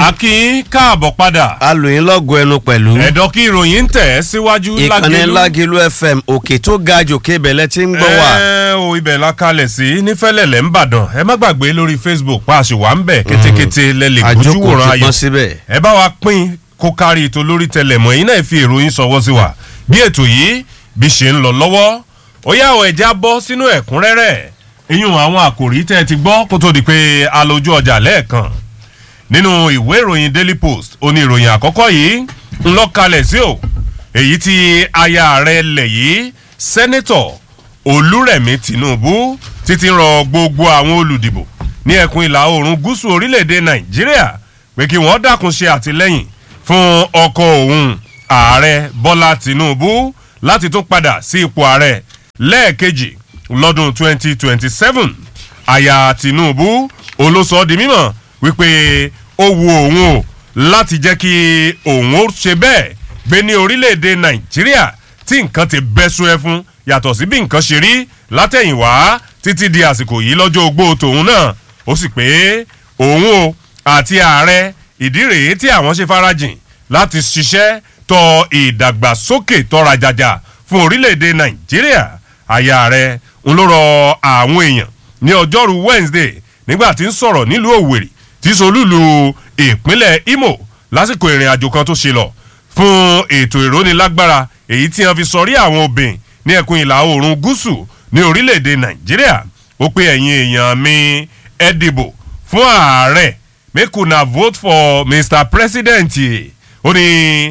akin káàbọ̀ padà alòyìn lọ́gọ̀ ẹnu pẹ̀lú. ẹ̀dọ́ kí ìròyìn ń tẹ̀ síwájú ìkànnì lágẹ̀lú fm òkè tó ga jòkè bẹ̀lẹ̀ tí ń gbọ́ wá. ẹ o ibẹ̀ la kalẹ̀ sí nífẹ̀lẹ̀lẹ̀ ń bàdàn ẹ má gbàgbé lórí facebook pa àṣìwà ń bẹ̀ kétékété lẹ́lẹ̀ gbójú àjókòó wòran ti ayọ̀ pọ́n síbẹ̀. ẹ bá wa pín kó kárí ètò lórí tẹlẹmọ yìí náà fi èròyìn sọwọ́ sí wa bí ètò yìí bí ṣe ń lọ lọ́wọ́ ó yá àwọn ẹja bọ́ sínú ẹ̀kúnrẹ́rẹ́ iyún àwọn àkòrí tẹ́ ẹ ti gbọ́ kó tó di pé a lójú ọjà lẹ́ẹ̀kan nínú ìwé ìròyìn daily post oní ìròyìn àkọ́kọ́ yìí ń lọ kalẹ̀ sí o èyí tí aya rẹ̀ lẹ̀ yìí sẹ́nẹ́tọ̀ olúrẹ̀mí tinubu títí rọ gbogbo àwọn olùdìbò ní ẹkùn ìlà oòrùn gúúsù orílẹ̀-èdè nàìjíríà pé kí wọ́n dákun ṣe àtìlẹ́yìn fún ọkọ̀ òun ààrẹ bọ́lá tinubu láti tún padà sí ipò ààrẹ lẹ́ẹ̀kejì lọ́dún 2027 aya tinubu olóṣọ́ di mímọ̀ wípé ó wu òun o láti jẹ́ kí òun ó ṣe bẹ́ẹ̀ gbé ní orílẹ̀-èdè nàìjíríà tí nǹkan ti bẹ́ sún ẹ fún yàtọ̀ sí bí nǹkan ṣe rí látẹ̀yìnwá títí di àsìkò yìí lọ́jọ́ ogbó tòun náà ó sì pé òun o àti ààrẹ ìdí rèé tí àwọn ṣe farajìn láti ṣiṣẹ́ tọ ìdàgbàsókè tọra jàjà fún orílẹ̀-èdè nàìjíríà àyà rẹ̀ ń ló rọ àwọn èèyàn ní ọjọ́rú wednesday nígbà tí ń sọ̀rọ̀ nílùú òwèrè tí solúlu ìpínlẹ̀ imo lásìkò ìrìn àjò kan tó ṣe lọ fún ètò ìrónilágbára èyí tí wọn fi sọrí àwọn obìnrin ní ẹkùn ìlà oòrùn gúúsù ní orílẹ̀-èdè nàìjíríà ó pé ẹ̀yin èèyàn mi ẹ dìbò fún ààrẹ make una vote for mr president ó ní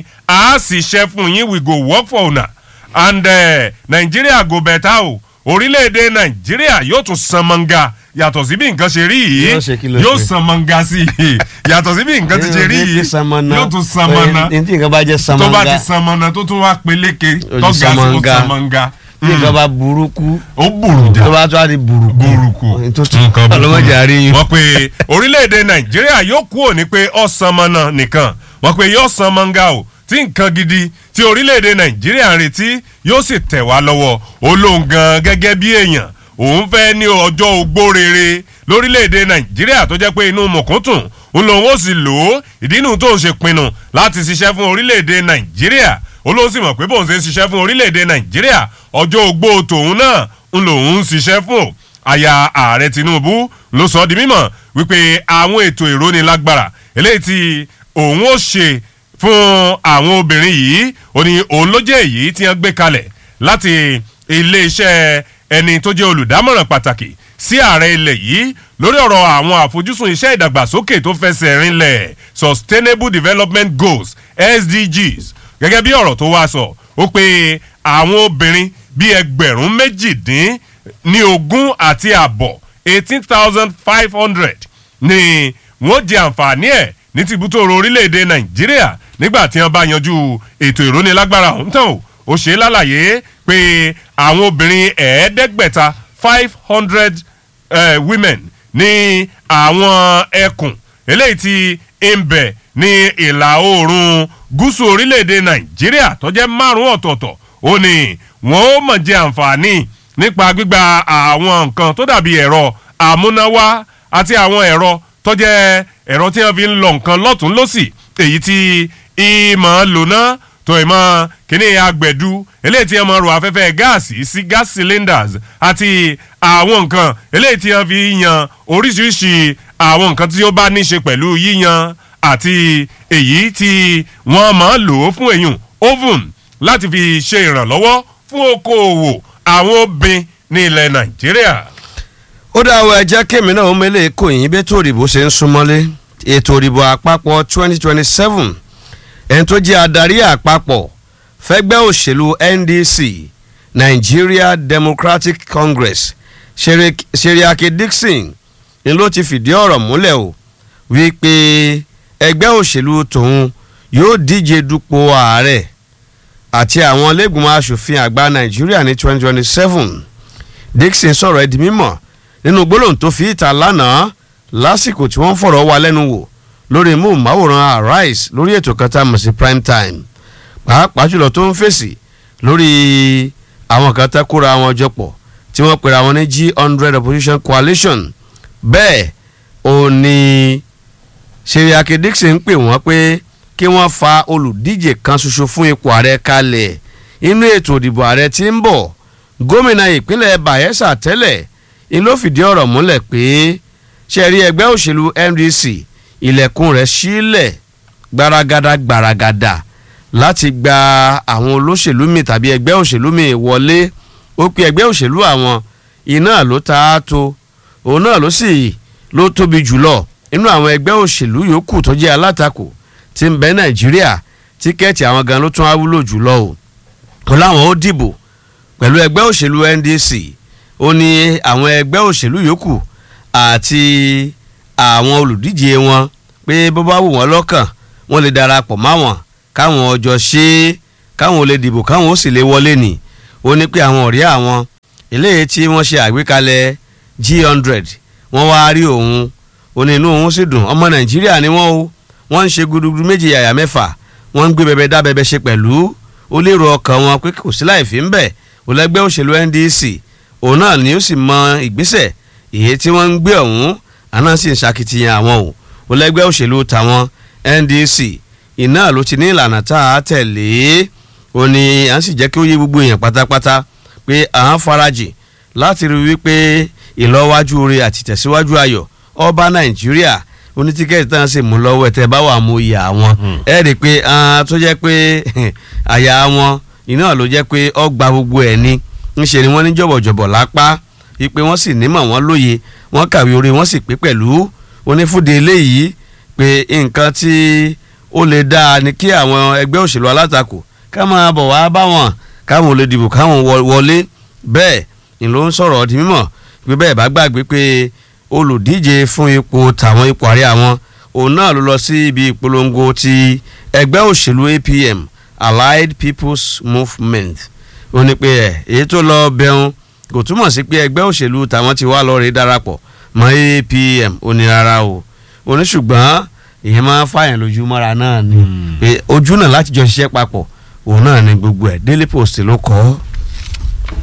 a sì ṣe fún yín we go work for una and uh, nigeria go better o orílẹ̀-èdè nàìjíríà yóò tún san mọ́ngà yàtọ̀ sí bí nǹkan ṣe rí yìí Yóò ṣe kí ló yóò ṣe? san mọ́ngà sí i yàtọ̀ sí bí nǹkan ti ṣe rí yìí yóò tún san mọ́nà ní tí nǹkan bá jẹ́ tó bá ti samanga san mọ́nà tó tún wá peléke Ó di tó ga sí ó samanga. san mọ́ngà tí nǹkan bá burúkú ó burújà tó bá tó a di burúkú burúkú tó tún ọlọ́mọdé àárín wọ́n pe orílẹ̀-èdè nàìjíríà yóò kú òní pé ọ̀sán mọ́nà nìkan wọ́n pe yóò san mọ́ngà o tí nǹkan gidi tí orílẹ̀-èdè nàìjíríà ń retí yóò sì tẹ̀ wá lọ́wọ́ olóhùn gan gẹ́gẹ́ bí èèyàn òun fẹ́ ní ọjọ́ ogbó rere lórílẹ̀‐èdè nàìjíríà tó jẹ́ pé inú mọ̀kúntùn ń lòun ó sì lò ó ìdí inú tó ń ṣe pinnu láti ṣiṣẹ́ fún orílẹ̀‐èdè nàìjíríà olóhùn sì mọ̀ pé bóun ṣe ń ṣiṣẹ́ fún orílẹ̀‐èdè nàìjíríà ọjọ́ ogbó tòun náà ń lòun ń ṣiṣẹ́ fún o aya ààrẹ tinubu ló sọ ọ́ di mímọ̀ wípé àwọn ètò ìrónilágbára eléyìí tí òun ó ṣe fún àwọn obìnrin yìí ó ní òun ló jẹ́ èyí tí wọ́n gbé kalẹ̀ láti iléeṣẹ́ ẹni tó jẹ́ olùdámọ̀ràn pàtàkì sí ààrẹ ilẹ̀ yìí lórí ọ̀rọ̀ àwọn àfojúsùn iṣẹ́ ìdàgbàsókè tó fẹsẹ̀ rinlẹ̀ sustainable development goals sdgs gẹ́gẹ́ bí ọ̀rọ̀ tó wá sọ ó pé àwọn obìnrin bíi ẹgbẹ̀rún méjìdín ní ogún àti àbọ̀ eighteen thousand five hundred ni wọ́n jẹ àǹfààní ẹ̀ ní tìbútòrò orílẹ̀-èdè nàìjíríà nígbà tí wọ́n bá yanjú ètò ìrónilágbára ọ̀hún tán o ó ṣe é lálàyé pé àwọn obìnrin ẹ̀ẹ́dẹ́gbẹ̀ta five hundred women ní àwọn ẹkùn eléyìí tí ń bẹ̀ ní ìlà oòrùn gúúsù orílẹ̀-èdè nàìjíríà tó jẹ́ márùn-ún ọ̀tọ̀ọ̀tọ̀ ó ní wọ́n ó mọ̀ jẹ àǹfààní nípa gbígba àwọn nǹkan tó dàbí ẹ̀rọ àmúnáwá àti àwọn ẹ̀rọ tó jẹ́ ẹ̀rọ tí wọ́n fi ń lọ nǹkan lọ́tún lọ́sì èyí tí ìmọ̀ lóná tó ìmọ̀ kíní agbẹ̀dú eléyìí tí wọ́n mọ̀ ro afẹ́fẹ́ gáàsì sí gas cylinders àti àwọn nǹkan eléyìí tí wọ́n fi yan oríṣiríṣi àwọn nǹkan tí ó bá ní ṣe pẹ̀lú yíyan àti èyí tí wọ́n máa lò ó fún èyùn oven láti fi ṣe ìrànlọ́wọ́ fún okòòwò àwọn obìnrin ní ilẹ̀ nàìjíríà. ó dá àwọn ẹjẹ́ kémi náà ó mẹ́lẹ̀ kò yín bí ètò òdìbò ṣe ń súnmọ́lé ètò òdìbò àpapọ̀ 2027 ẹni tó jẹ́ adarí àpapọ̀ fẹ́gbẹ́ òṣèlú ndc nigeria democratic congress Seri- seriake dixon ni ló ti fìdí ọ̀rọ̀ múlẹ̀ o wípé ẹgbẹ́ òṣèlú tòun yóò díje dupò ààrẹ àti àwọn lẹ́gbìmọ̀ asòfin àgbà nàìjíríà ní 2027 dixon sọ̀rọ̀ ẹ̀ di mímọ̀ nínú gbólóhùn tó fi ìta lánàá lásìkò tí wọ́n fọ̀rọ̀ wá lẹ́nu wò lórí móhùnmáwòrán arise lórí ètò kan tá a mọ̀ sí prime time pàápàá jùlọ tó ń fèsì lórí àwọn kan tá kóra wọn jọ pọ̀ tí wọ́n pera wọn ní g hundred opposition coalition bẹ́ẹ̀ ò ní Seriake Dixon ń pè wọ́n pé kí wọ́n fa olùdíje kan ṣoṣo fún ipò ààrẹ kalẹ̀ inú ètò ìdìbò ààrẹ tí ń bọ̀ gómìnà ìpínlẹ̀ Bayelsa tẹ́lẹ̀ ń ló fìdí ọ̀rọ̀ múlẹ̀ pé ṣẹ̀rí ẹgbẹ́ òṣèlú NDC ilẹ̀kùn rẹ̀ sílẹ̀ gbaragada gbaragada láti gba àwọn olóṣèlú mi tàbí ẹgbẹ́ òṣèlú mi wọlé ó pe ẹgbẹ́ òṣèlú àwọn iná ló ta á tó òun náà ló sì ló tóbi jùlọ inú àwọn ẹgbẹ́ òṣèlú yòókù tó jẹ́ alátakò tí ń bẹ Nàìjíríà tíkẹ́ẹ̀tì àwọn gan ló tún á wúlò jùlọ o ó láwọn ó dìbò pẹ̀lú ẹgbẹ́ òṣèlú NDC ó ní àwọn ẹgbẹ́ òṣèlú yòókù àti àwọn olùdíje wọn pé bó bá wù wọ́n lọ́kàn wọ́n lè darapọ̀ máwọn káwọn ọjọ́ ṣe é káwọn lè dìbò káwọn ó sì lè wọlé nì ó ní pé àwọn ọ̀rẹ́ àwọn eléyìí tí wọ́n ṣe àgbékalẹ̀ G100 wọ́n wá rí òun ó ní inú òun sì dùn ọmọ Nàìjíríà ni wọ́n o wọ́n ń ṣe gudugudu méjì yàyà mẹ́fà wọ́n ń gbé bẹbẹ dá bẹbẹ ṣe pẹ̀lú ó lérò ọkàn wọn pé kò sí láì fi ń bẹ̀ olẹ́gbẹ́ òṣèlú NDC òun náà ni ó sì mọ ìgbésẹ̀ èyí tí wọ́n ń gbé ọ̀hún àná sì ń ṣakitiyan àwọn o olẹ́gbẹ́ òṣèlú tàwọn NDC iná ló ti ní ìlànà tá a tẹ̀lé ó ní à ń sì jẹ́ kí ó yé gbogbo èèyàn pátápátá pé à ń farajìn láti rí wípé ìlọ́wájú oore àti tẹ̀síwájú ayọ̀ ọba Nàìjíríà onítíkẹ́ẹ̀tì tán sì mú lọ́wọ́ ẹ̀ tẹ́ bá wà mú ìyá wọn ẹ̀ rí i pé tó jẹ́ pé àyà wọn iná ló jẹ́ pé ọgbà gbogbo ẹ̀ ni ńṣe ni wọ́n ní jọ̀bọ̀jọ̀bọ̀ lápá wípé wọ́n sì nímọ̀ wọ́n lóye wọ́n kàwé orí wọ́n sì pé pẹ̀lú onífúde eléyìí pé nǹkan tí ó lè dáa ni kí àwọn ẹgbẹ́ òṣèlú alátakò ká máa bọ̀ wá bá wọn káwọn ò lè dìbò káwọn wọlé bẹ́ẹ̀ ni ló ń sọ̀rọ̀ di mímọ̀ pé bẹ́ẹ̀ bá gbàgbé pé olùdíje fún ipò tàwọn ipò àárẹ̀ àwọn òun náà ló lọ sí ibi ìpolongo ti ẹgbẹ́ òṣèlú APM Allied People's Movement ó ní pé ẹ̀ èyí tó lọ bẹun kò túmọ̀ sí pé ẹgbẹ́ òṣèlú tàwọn ti wá lọ rí darapọ̀ mọ́ APM ó ní rárá o ó ní ṣùgbọ́n ìyẹn máa ń fààyàn lójú mọ́ra náà ni pé ojú náà láti jọ ṣiṣẹ́ papọ̀ òun náà ni gbogbo ẹ̀ Daily Post ló kọ́ ọ́.